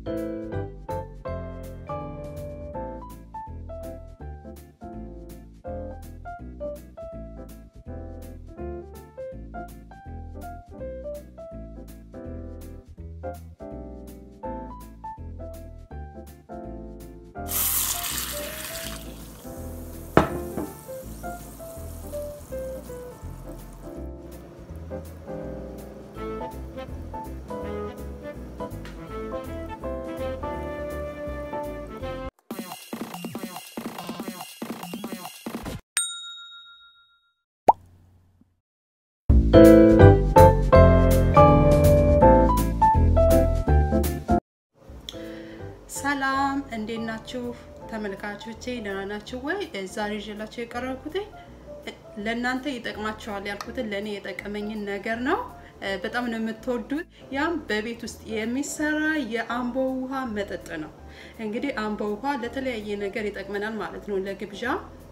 ሰላም እንዴት ናችሁ ተመልካቾቼ? ደህና ናችሁ ወይ? ዛሬ ይዤላችሁ የቀረብኩት ለእናንተ ይጠቅማቸዋል ያልኩትን ለእኔ የጠቀመኝን ነገር ነው። በጣም ነው የምትወዱት። ያም በቤት ውስጥ የሚሰራ የአምቦ ውሃ መጠጥ ነው። እንግዲህ አምቦ ውሃ ለተለያየ ነገር ይጠቅመናል ማለት ነው። ለግብዣ፣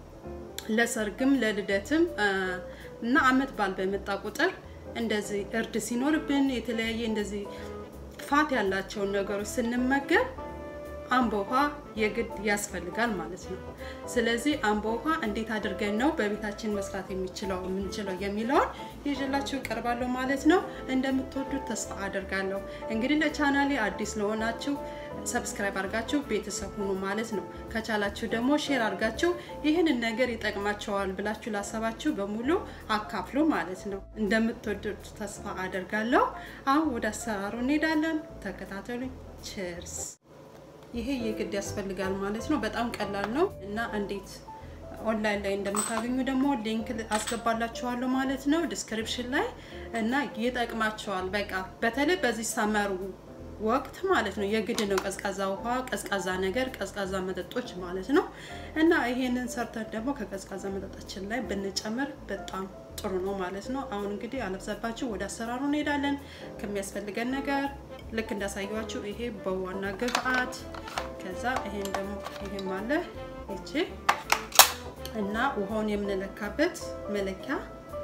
ለሰርግም፣ ለልደትም እና አመት በዓል በመጣ ቁጥር እንደዚህ እርድ ሲኖርብን የተለያየ እንደዚህ ፋት ያላቸውን ነገሮች ስንመገብ አምቦ ውሃ የግድ ያስፈልጋል ማለት ነው። ስለዚህ አምቦ ውሃ እንዴት አድርገን ነው በቤታችን መስራት የሚችለው የምንችለው የሚለውን ይዤላችሁ እቀርባለሁ ማለት ነው። እንደምትወዱት ተስፋ አደርጋለሁ። እንግዲህ ለቻናሌ አዲስ ለሆናችሁ ሰብስክራይብ አድርጋችሁ ቤተሰብ ሁኑ ማለት ነው። ከቻላችሁ ደግሞ ሼር አድርጋችሁ ይህንን ነገር ይጠቅማቸዋል ብላችሁ ላሰባችሁ በሙሉ አካፍሉ ማለት ነው። እንደምትወዱት ተስፋ አደርጋለሁ። አሁን ወደ አሰራሩ እንሄዳለን። ተከታተሉኝ። ቼርስ ይሄ የግድ ያስፈልጋል ማለት ነው። በጣም ቀላል ነው እና እንዴት ኦንላይን ላይ እንደምታገኙ ደግሞ ሊንክ አስገባላችኋለሁ ማለት ነው ዲስክሪፕሽን ላይ እና ይጠቅማቸዋል። በቃ በተለይ በዚህ ሰመሩ ወቅት ማለት ነው የግድ ነው ቀዝቃዛ ውሃ፣ ቀዝቃዛ ነገር፣ ቀዝቃዛ መጠጦች ማለት ነው እና ይሄንን ሰርተን ደግሞ ከቀዝቃዛ መጠጣችን ላይ ብንጨምር በጣም ጥሩ ነው ማለት ነው። አሁን እንግዲህ አለብዛባችሁ ወደ አሰራሩ እንሄዳለን። ከሚያስፈልገን ነገር ልክ እንዳሳየኋችሁ ይሄ በዋና ግብአት፣ ከዛ ይሄን ደግሞ ይሄም አለ ይቺ እና ውሃውን የምንለካበት መለኪያ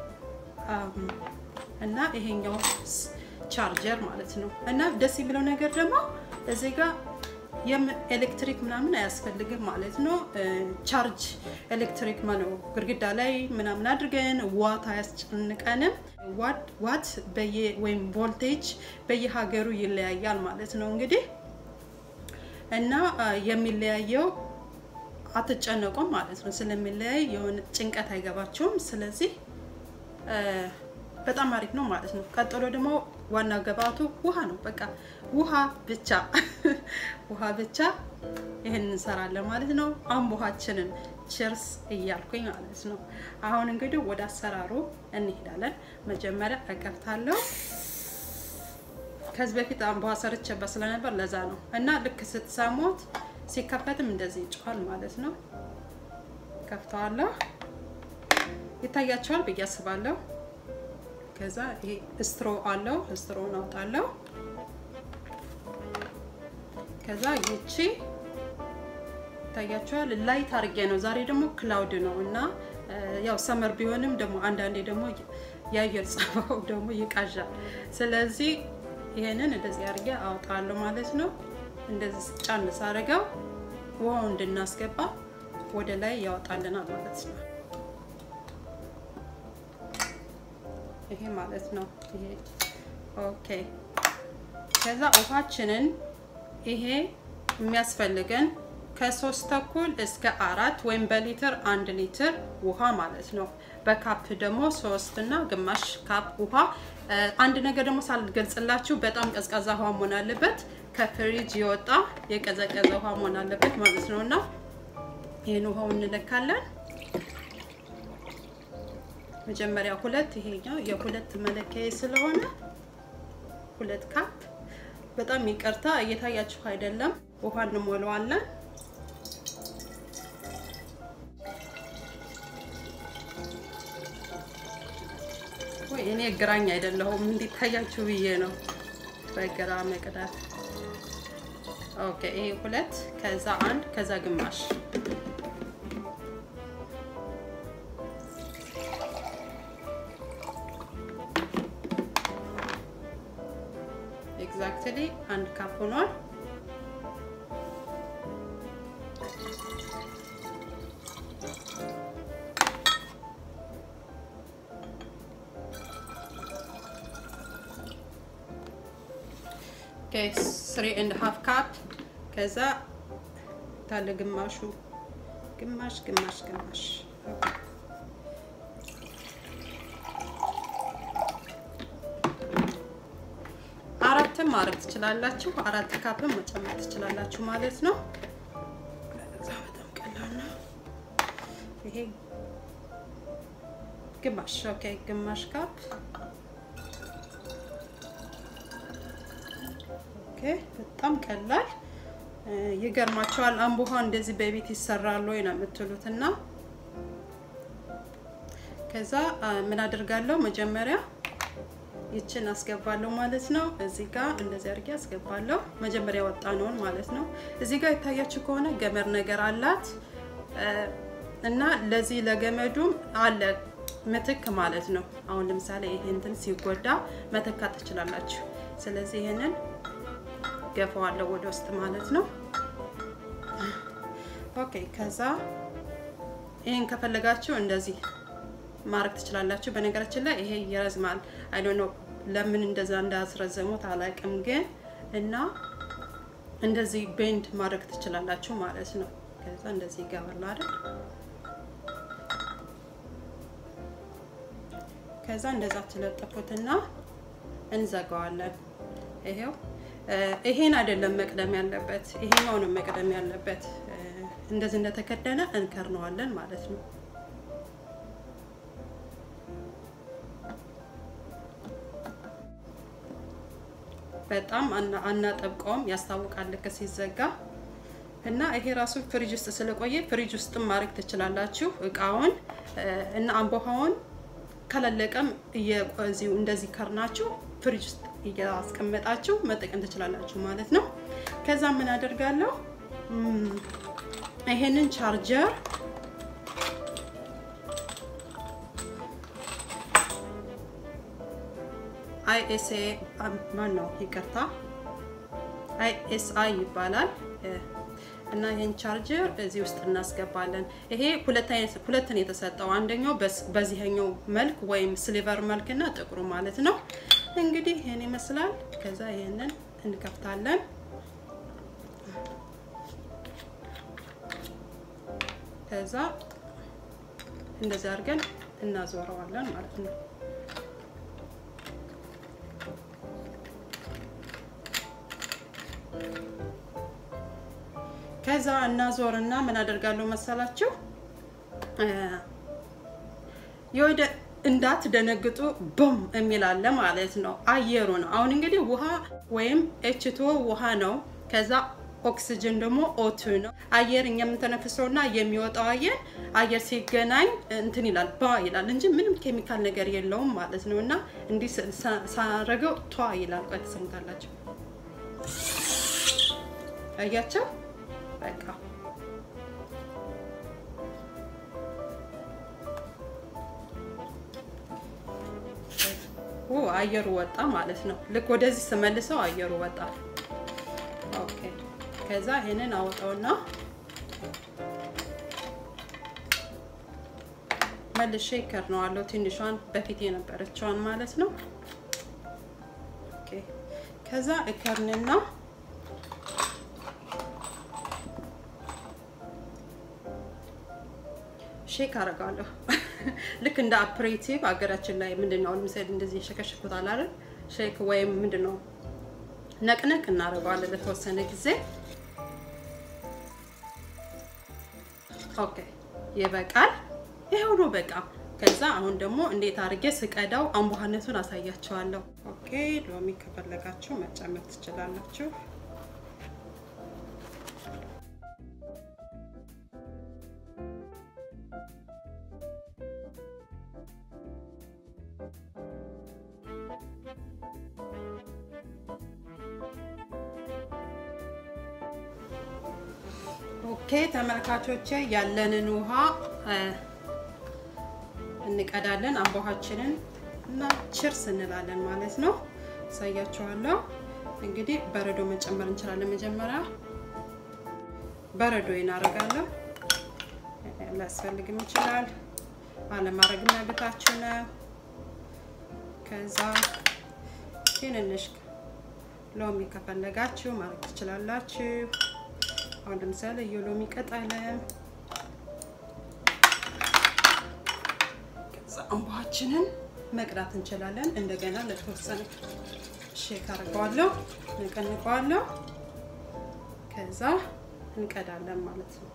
እና ይሄኛው ቻርጀር ማለት ነው። እና ደስ የሚለው ነገር ደግሞ እዚህ ጋር ኤሌክትሪክ ምናምን አያስፈልግም ማለት ነው። ቻርጅ ኤሌክትሪክ ነው ግድግዳ ላይ ምናምን አድርገን ዋት አያስጨንቀንም። ዋት ወይም ቮልቴጅ በየሀገሩ ይለያያል ማለት ነው እንግዲህ እና የሚለያየው አትጨነቁም ማለት ነው። ስለሚለያይ የሆነ ጭንቀት አይገባቸውም። ስለዚህ በጣም አሪፍ ነው ማለት ነው። ቀጥሎ ደግሞ ዋና ግብአቱ ውሃ ነው። በቃ ውሃ ብቻ ውሃ ብቻ ይህን እንሰራለን ማለት ነው። አምቦሃችንን ችርስ እያልኩኝ ማለት ነው። አሁን እንግዲህ ወደ አሰራሩ እንሄዳለን። መጀመሪያ እከፍታለሁ። ከዚህ በፊት አምቦሃ ሰርቼበት ስለነበር ለዛ ነው እና ልክ ስትሰሙት ሲከፈትም እንደዚህ ይጮሃል ማለት ነው። ከፍተዋለሁ። ይታያቸዋል ብዬ አስባለሁ። ከዛ ይሄ ስትሮ አለው ስትሮን አውጣለሁ። ከዛ ይቺ ይታያቸዋል ላይት አድርጌ ነው። ዛሬ ደግሞ ክላውድ ነው እና ያው ሰመር ቢሆንም ደግሞ አንዳንዴ ደግሞ የአየር ጸባው ደግሞ ይቃዣል። ስለዚህ ይሄንን እንደዚህ አድርጌ አውጣለሁ ማለት ነው። እንደዚህ ጫን ሳደርገው ውሃው እንድናስገባ ወደ ላይ ያወጣልናል ማለት ነው። ይሄ ማለት ነው። ይሄ ኦኬ። ከዛ ውሃችንን ይሄ የሚያስፈልገን ከሶስት ተኩል እስከ አራት ወይም በሊትር አንድ ሊትር ውሃ ማለት ነው። በካፕ ደግሞ ሶስት እና ግማሽ ካፕ ውሃ። አንድ ነገር ደግሞ ሳልገልጽላችሁ በጣም ቀዝቃዛ ውሃ መሆን አለበት። ከፍሪጅ የወጣ የቀዘቀዘ ውሃ መሆን አለበት ማለት ነው እና ይህን ውሃው እንለካለን። መጀመሪያ ሁለት ይሄኛው የሁለት መለኪያ ስለሆነ ሁለት ካፕ። በጣም ይቅርታ እየታያችሁ አይደለም። ውሃ እንሞላዋለን። ወይ እኔ ግራኝ አይደለሁም እንዲታያችሁ ብዬ ነው በግራ መቅዳት። ኦኬ ይሄ ሁለት ከዛ አንድ ከዛ ግማሽ ኤግዛክትሊ አንድ ካፕ ሆኗል። ስሪ ኤንድ ሀፍ ካፕ ከዛ ታለ ግማሹ ግማሽ ግማሽ ግማሽ አራትም ማድረግ ትችላላችሁ። አራት ካፕም መጨመር ትችላላችሁ ማለት ነው። ከዛ በጣም ቀላል ነው። ይሄ ግማሽ ኦኬ፣ ግማሽ ካፕ ኦኬ። በጣም ቀላል ይገርማቸዋል። አምቦሃ እንደዚህ በቤት ይሰራል ወይ ነው የምትሉት እና ከዛ ምን አደርጋለሁ መጀመሪያ ይችን አስገባለሁ ማለት ነው። እዚህ ጋር እንደዚህ አድርጌ አስገባለሁ። መጀመሪያ ወጣ ነውን ማለት ነው። እዚህ ጋር የታያችሁ ከሆነ ገመድ ነገር አላት እና ለዚህ ለገመዱም አለ ምትክ ማለት ነው። አሁን ለምሳሌ ይሄ እንትን ሲጎዳ መተካት ትችላላችሁ። ስለዚህ ይሄንን ገፋዋለሁ ወደ ውስጥ ማለት ነው። ኦኬ ከዛ ይሄን ከፈለጋችሁ እንደዚህ ማድረግ ትችላላችሁ። በነገራችን ላይ ይሄ ይረዝማል። አይ ዶንት ኖ ለምን እንደዛ እንዳስረዘሙት አላውቅም፣ ግን እና እንደዚህ ቤንድ ማድረግ ትችላላችሁ ማለት ነው። ከዛ እንደዚህ ይገባል አይደል? ከዛ እንደዛ ትለጥፉትና እንዘጋዋለን። ይሄው ይሄን አይደለም መቅደም ያለበት፣ ይሄኛው ነው መቅደም ያለበት። እንደዚህ እንደተከደነ እንከርነዋለን ማለት ነው። በጣም አናጠብቀውም፣ ያስታውቃል ልክ ሲዘጋ እና ይሄ ራሱ ፍሪጅ ውስጥ ስለቆየ ፍሪጅ ውስጥም ማድረግ ትችላላችሁ እቃውን እና አምቦሃውን ከለለቀም እየዚሁ እንደዚህ ከርናችሁ ፍሪጅ ውስጥ እያስቀመጣችሁ መጠቀም ትችላላችሁ ማለት ነው። ከዛ ምን አደርጋለሁ ይሄንን ቻርጀር አይኤስኤ ማን ነው ይቅርታ፣ አይኤስአይ ይባላል እና ይህን ቻርጀር እዚህ ውስጥ እናስገባለን። ይሄ ሁለት አይነት ሁለት ነው የተሰጠው። አንደኛው በዚህኛው መልክ ወይም ስሊቨር መልክ እና ጥቁሩ ማለት ነው። እንግዲህ ይህን ይመስላል። ከዛ ይህንን እንከፍታለን። ከዛ እንደዚህ አድርገን እናዞረዋለን ማለት ነው። ከዛ እናዞርና ምን አደርጋለሁ መሰላችሁ የወደ እንዳትደነግጡ ቦም የሚል አለ ማለት ነው። አየሩ ነው። አሁን እንግዲህ ውሃ ወይም ኤችቶ ውሃ ነው። ከዛ ኦክሲጅን ደግሞ ኦቱ ነው። አየር እኛ የምንተነፍሰውና የሚወጣው አየር አየር ሲገናኝ እንትን ይላል ባ ይላል እንጂ ምንም ኬሚካል ነገር የለውም ማለት ነው። እና እንዲህ ሳረገው ቷ ይላል። ቆይ ትሰሙታላችሁ። አያቸው በቃ አየሩ ወጣ ማለት ነው። ልክ ወደዚህ ስመልሰው አየሩ ወጣ። ኦኬ ከዛ ይሄንን አወጣውና መልሼ ይከርነዋለሁ። ትንሿን በፊት የነበረችዋን ማለት ነው። ኦኬ ከዛ እከርንና ሼክ አደርጋለሁ። ልክ እንደ አፕሬቲቭ ሀገራችን ላይ ምንድን ነው ለምሳሌ እንደዚህ የሸከሽኩታል አይደል? ሼክ ወይም ምንድን ነው ነቅነቅ እናደርገዋለን ለተወሰነ ጊዜ። ኦኬ ይበቃል። ይሄው ነው በቃ። ከዛ አሁን ደግሞ እንዴት አድርጌ ስቀዳው አምቦሃነቱን አሳያቸዋለሁ። ኦኬ ሎሚ ከፈለጋችሁ መጨመር ትችላላችሁ። ኦኬ ተመልካቾቼ ያለንን ውሃ እንቀዳለን። አምቦሃችንን እና ችርስ እንላለን ማለት ነው። አሳያችኋለሁ። እንግዲህ በረዶ መጨመር እንችላለን። መጀመሪያ በረዶ እናደርጋለሁ። ሊያስፈልግም ይችላል፣ አለማድረግም መብታችሁ ነው። ከዛ ትንንሽ ሎሚ ከፈለጋችሁ ማድረግ ትችላላችሁ። አሁን ለምሳሌ የሎሚ ቅጠል ከዛ እንቧችንን መቅዳት እንችላለን። እንደገና ለተወሰነ ሼክ አድርገዋለሁ፣ ነቀንቀዋለሁ። ከዛ እንቀዳለን ማለት ነው።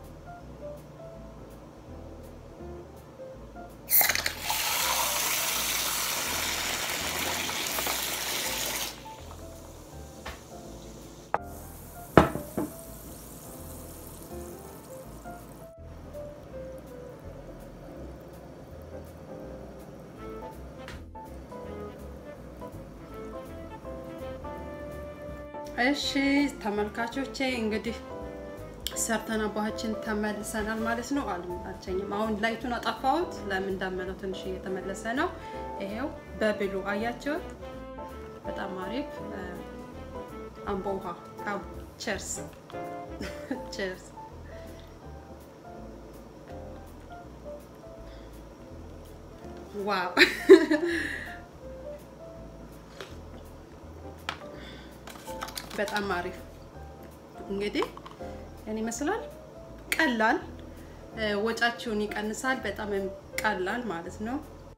እሺ ተመልካቾቼ እንግዲህ ሰርተን አባችን ተመልሰናል ማለት ነው። አልመጣቸኝም። አሁን ላይቱን አጠፋሁት። ለምን እንዳመነው ትንሽ እየተመለሰ ነው። ይሄው በብሉ አያቸውት። በጣም አሪፍ አምቦ ውሃ ቸርስ ቸርስ። ዋው በጣም አሪፍ እንግዲህ እኔ ይመስላል። ቀላል ወጫችሁን ይቀንሳል። በጣም ቀላል ማለት ነው።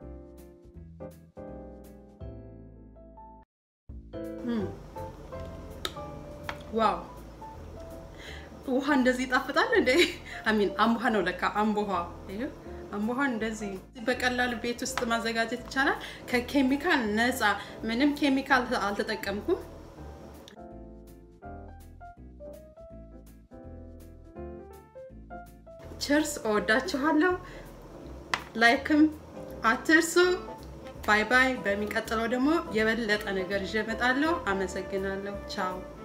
ዋው ውሃ እንደዚህ ይጣፍጣል እንዴ! አሚን አምቦሃ ነው ለካ አምቦሃ። ይሄ አምቦሃ እንደዚህ በቀላል ቤት ውስጥ ማዘጋጀት ይቻላል። ከኬሚካል ነፃ፣ ምንም ኬሚካል አልተጠቀምኩም። ቸርስ እወዳችኋለሁ። ላይክም አትርሱ። ባይ ባይ። በሚቀጥለው ደግሞ የበለጠ ነገር ይዤ እመጣለሁ። አመሰግናለሁ። ቻው